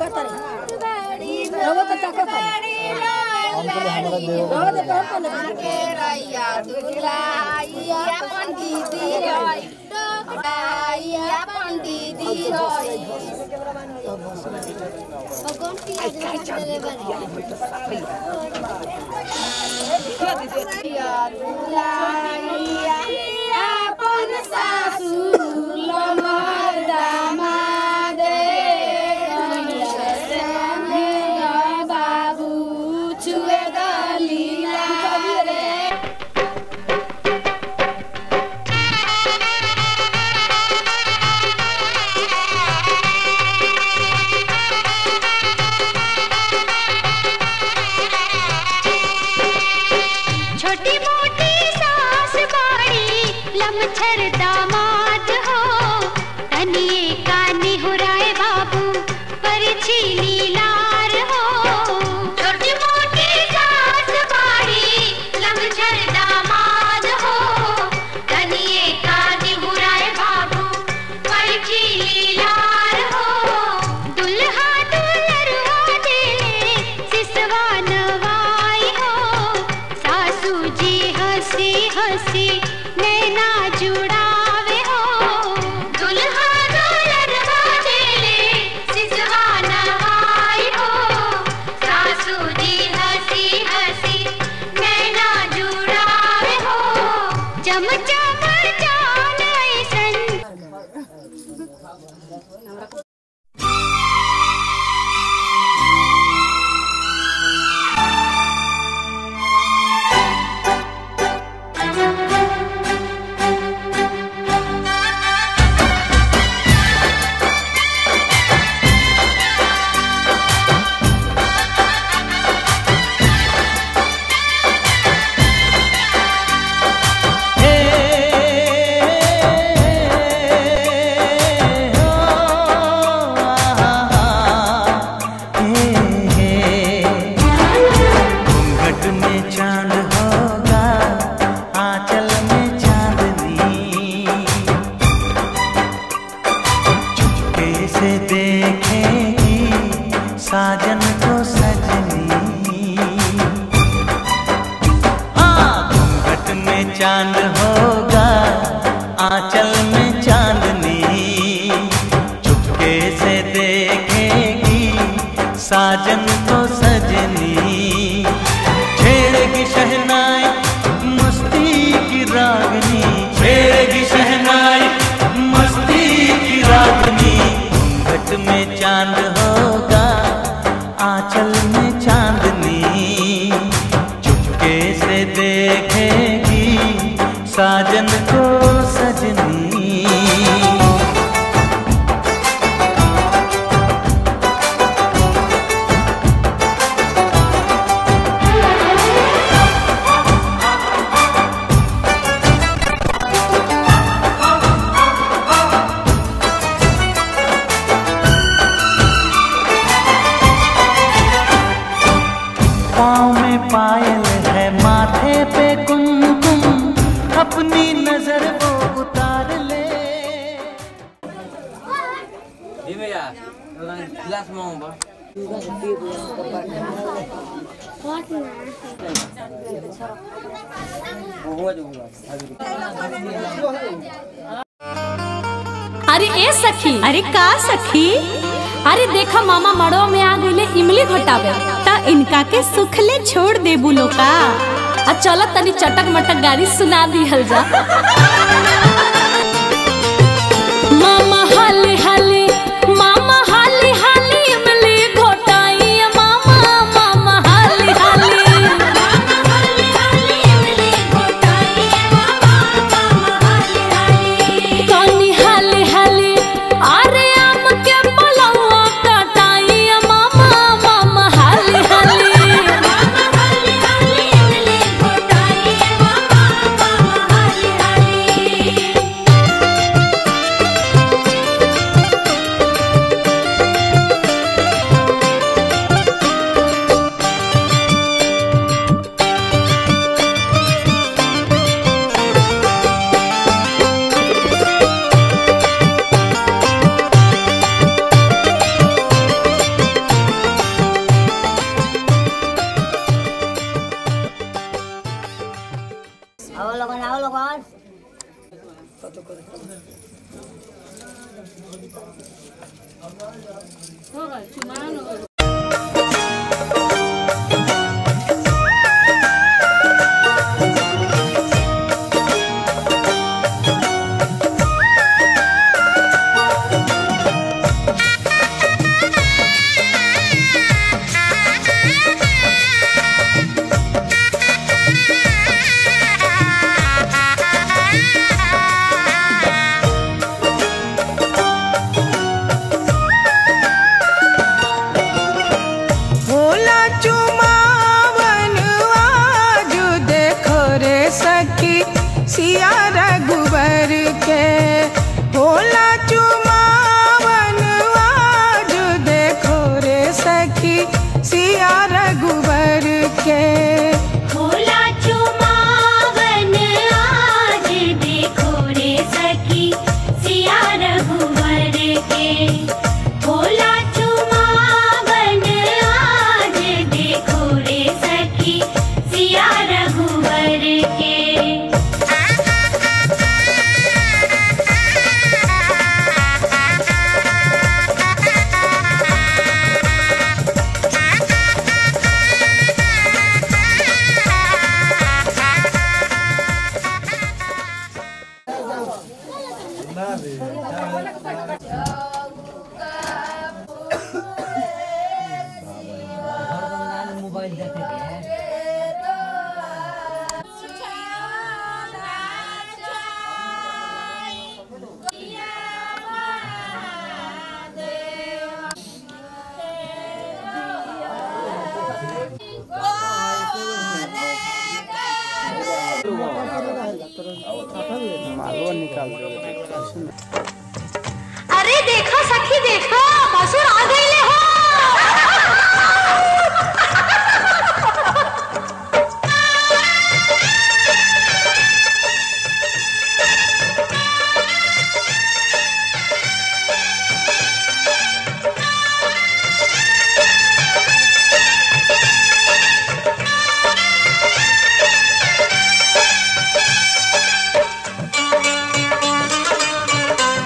ताकत रे रवा तो ताकत रे हमको ले हमारा देव रवा तो पहन को ले के रैया दुलाइया पंडिती रई डोकराइया पंडिती रई भगवान की देले रैया दुलाइया अपन सासू लमर दामादे कहिया संगे बाबू छुए दलीला रे छोटी मोटी सास बाड़ी लमछर दामाद हो तनिए कानी हुराए बाबू पर छीली लार हो छोटी मोटी सास बाड़ी लमछर दामाद हो तनिए कानी हुराए बाबू पर छीली लार हो दुल्हा दुल्हरुआ दिले सिसवा नवाई हो सासू जी हंसी हंसी नैना जुड़ावे हो दुल्हा दुल्हनवा दिले सिसवा नवाई हो सासू जी हंसी हंसी नैना जुड़ावे हो चम चम जान ऐसन घूंघट में चांद होगा आंचल में चांदनी चुपके से देखेगी साजन को सजनी हाँ घूंघट में चांद होगा आंचल में चांदनी चुपके से देखेगी साजन को सजनी छेड़ेगी शहनाई मस्ती की रागनी छेड़ेगी शहनाई मस्ती की रागनी घूंघट में चांद होगा आंचल में चांदनी चुपके से देखेगी साजन को सजनी पाँव में पायल है माथे पे कुमकुम अपनी नजर वो उतार ले अरे ए सखी अरे का सखी अरे देखा मामा मड़ो में आ गईले इमली घटावे त इनका के सुखले छोड़ दे बुलो का आ चल तनी चटक मटक गाड़ी सुना दिहल जा मामा हाले हाले मामा हाले हाले इमली घोटाई मामा मामा हाले हाले कनी हाले हाले अरे आम के पलवा कटाई मामा मामा हाले हाले भोला चुमावन आज देखो रे सखी सिया रघुबर के भोला चुमावन आज देखो रे सखी सिया रघुबर के भोला चुमावन आज देखो रे सखी सिया रघुवर के भोला चुमावन आज देखो रे सखी सिया रघुवर के अरे देखो सखी देखो भसुर आ गईले हो Thank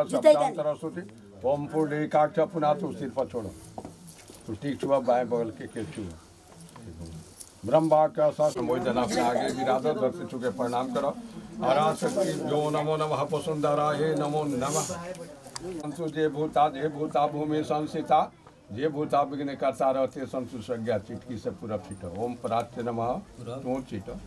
शब्दांतर स्तुति ओम पुंडरीकाक्ष पुनः तू सिर पर छोड़ो तू ठीक छुआ बाएं बगल के के छुआ ब्रह्मा का शास्त्र मोहि जना अपने आगे विराधो दर्श चुके प्रणाम करो हरा शक्ति जो नमो नमः पुसुंदरा हे नमो नमः संसु जे भूता जे भूता भूमि संसिता जे भूता विघ्न करता रहते संसु संज्ञा चिटकी से पूरा फिटो ओम पराच्य नमः तू चिटो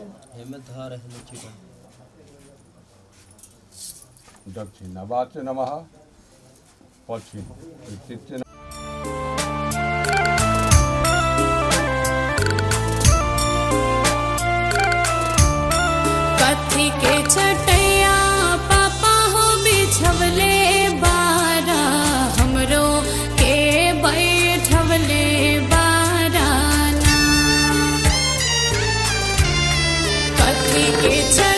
दक्षिण नवाच्य नमः पश्चिम तृतीय कथी के छटैया पापा हो बिछवले बारा हमरो के बैठवले बाराना कथी के छ